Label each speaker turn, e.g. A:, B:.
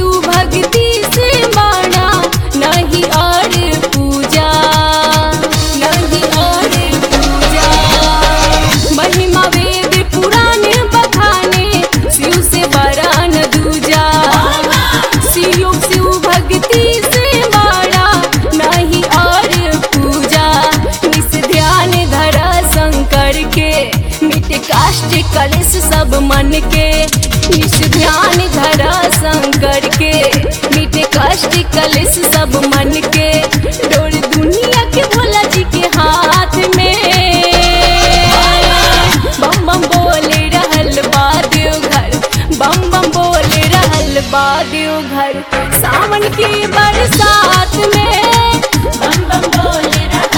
A: शिव भक्ति से माना नहीं और पूजा नहीं और पूजा महिमा वेद पुराण बखाने शिव से बड़ा न दूजा शिव शिव भक्ति से माना नहीं और पूजा निस ध्यान धरा शंकर के मिट काष्ट कलश सब मन के निस ध्यान धरा शंकर के मिट काष्ट कलश सब मन के डोर दुनिया के भोला जी के हाथ में बम बम बोल रहल बा देवघर बम बम बोल रहल बा देवघर सावन की बरसात में
B: बम बम बोल रहा